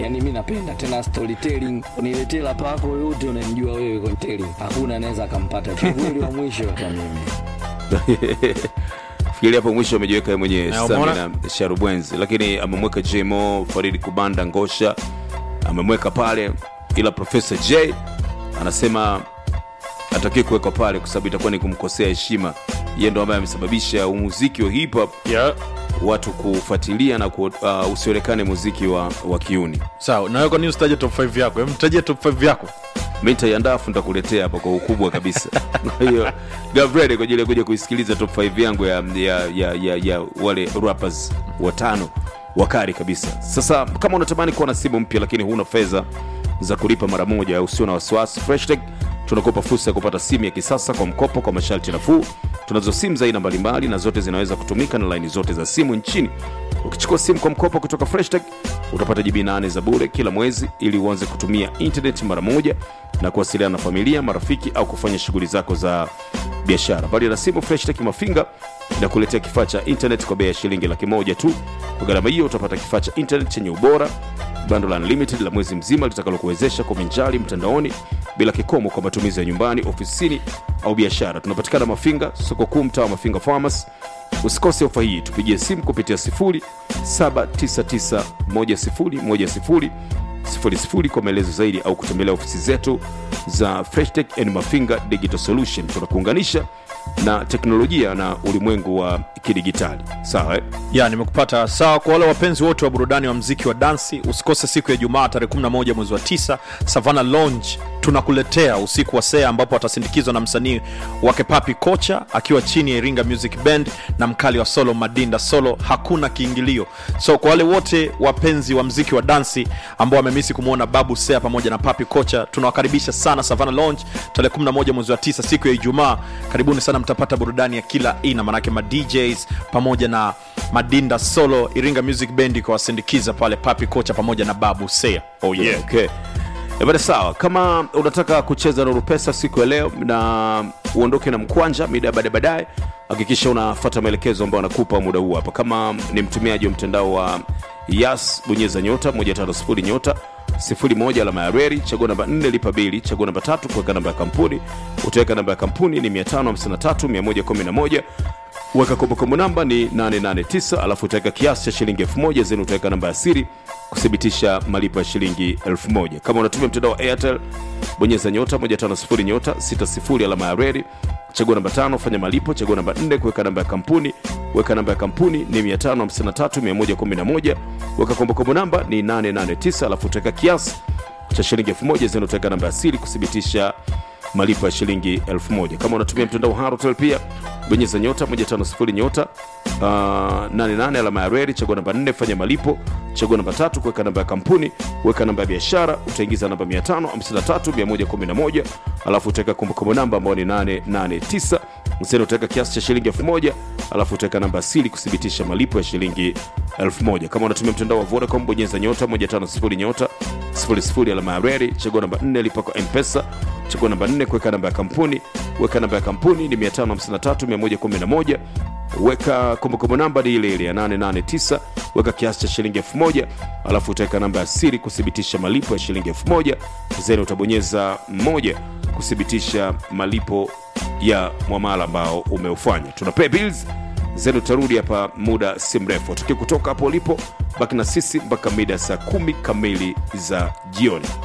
yani mi napenda tena storytelling niletee lapa yako yote unamjua wewe kwenye telling hakuna anaweza akampata kikweli wa mwisho kwa mimi fikiri hapo mwisho amejiweka yeye mwenyewe Na Sami umeona? na sharubwenzi lakini amemweka jmo faridi kubanda ngosha amemweka pale ila profesa j anasema atakiwe kuwekwa pale kwa sababu itakuwa ni kumkosea heshima yeye ndo ambaye amesababisha umuziki wa hip hop yeah. watu kufuatilia na ku, uh, usionekane muziki wa, wa kiuni sawa nawe kwa nini usitaje top 5 yako Hem, tajia top 5 yako mi nitaiandaa afu nitakuletea hapa kwa ukubwa kabisa kwa hiyo gavrede kwa ajili ya kuja kuisikiliza top 5 yangu ya, ya, ya, ya, ya wale rappers watano wakari kabisa sasa kama unatamani kuwa na simu mpya lakini huna fedha za kulipa mara moja usio na wasiwasi freshtech tunakupa fursa ya kupata simu ya kisasa kwa mkopo kwa masharti nafuu tunazo simu za aina mbalimbali na zote zinaweza kutumika na laini zote za simu nchini ukichukua simu kwa mkopo kutoka freshtech utapata jibi 8 za bure kila mwezi ili uanze kutumia internet mara moja na kuwasiliana na familia marafiki au kufanya shughuli zako za biashara bali na simu freshtech mafinga inakuletea kifaa cha internet kwa bei ya shilingi laki moja tu kwa gharama hiyo utapata kifaa cha internet chenye ubora bando la unlimited la mwezi mzima litakalokuwezesha kuvinjari mtandaoni bila kikomo kwa matumizi ya nyumbani ofisini au biashara tunapatikana mafinga soko kuu mtaa wa mafinga farmers usikose ofa hii tupigie simu kupitia 799101000 kwa maelezo zaidi au kutembelea ofisi zetu za freshtech and mafinga digital solution tunakuunganisha na teknolojia na ulimwengu wa kidigitali sawa eh? ya nimekupata sawa kwa wale wapenzi wote wa burudani wa mziki wa dansi usikose siku ya jumaa tarehe 11 mwezi wa 9 savana lounge tunakuletea usiku wa sea ambapo atasindikizwa na msanii wake papi kocha akiwa chini ya iringa music band na mkali wa solo madinda solo hakuna kiingilio so kwa wale wote wapenzi wa mziki wa dansi ambao wamemisi kumwona babu sea pamoja na papi kocha tunawakaribisha sana savana lounge tarehe 11 mwezi wa 9 siku ya ijumaa karibuni sana mtapata burudani ya kila aina manake ma djs pamoja na madinda solo iringa music band ikawasindikiza pale papi kocha pamoja na babu sea oh yeah. okay. Eh, bada sawa kama unataka kucheza na rupesa siku ya leo na uondoke na mkwanja mida ya baadaye baadaye hakikisha unafata maelekezo ambayo anakupa muda huu hapa kama ni mtumiaji wa mtandao wa yas bonyeza nyota 150 nyota 01 alama ya reri chagua namba 4 lipa bili chagua namba tatu kuweka namba ya kampuni utaweka namba ya kampuni ni 553111 weka kombokombo namba ni 889 alafu utaweka kiasi cha shilingi 1000 zeni utaweka namba ya siri kuthibitisha malipo ya shilingi 1000 kama unatumia mtandao wa airtel bonyeza nyota 150 nyota 60 alama ya reri chagua namba tano fanya malipo chagua namba 4 kuweka namba ya kampuni weka namba ya kampuni ni 553111 weka kombokombo namba ni 889 alafu utaweka kiasi cha shilingi 1000 zeni utaweka namba ya siri kuthibitisha malipo ya shilingi 1000 kama unatumia mtandao harotel pia bonyeza nyota 150 nyota uh, 88 alama ya reri chagua namba 4 fanya malipo chagua namba tatu kuweka namba ya kampuni weka namba ya biashara utaingiza namba 553111 alafu utaweka kumbukumbu namba ambayo ni 889 mseni utaweka kiasi cha shilingi 1000 alafu utaweka namba ya siri kuthibitisha malipo ya shilingi 1000 kama unatumia mtandao wa vodacom bonyeza nyota 150 nyota 00 alama ya reri chagua namba 4 lipa kwa mpesa chagua namba 4 kuweka namba ya kampuni weka namba ya kampuni ni 553111 weka kumbukumbu namba ni ile ile ya 889 weka kiasi cha shilingi 1000 alafu utaweka namba ya siri kuthibitisha malipo ya shilingi 1000 zeni utabonyeza moja kuthibitisha malipo ya mwamala ambao umeufanya tuna pay bills zenu utarudi hapa muda si mrefu tuki kutoka hapo ulipo baki na sisi mpaka mida saa kumi kamili za jioni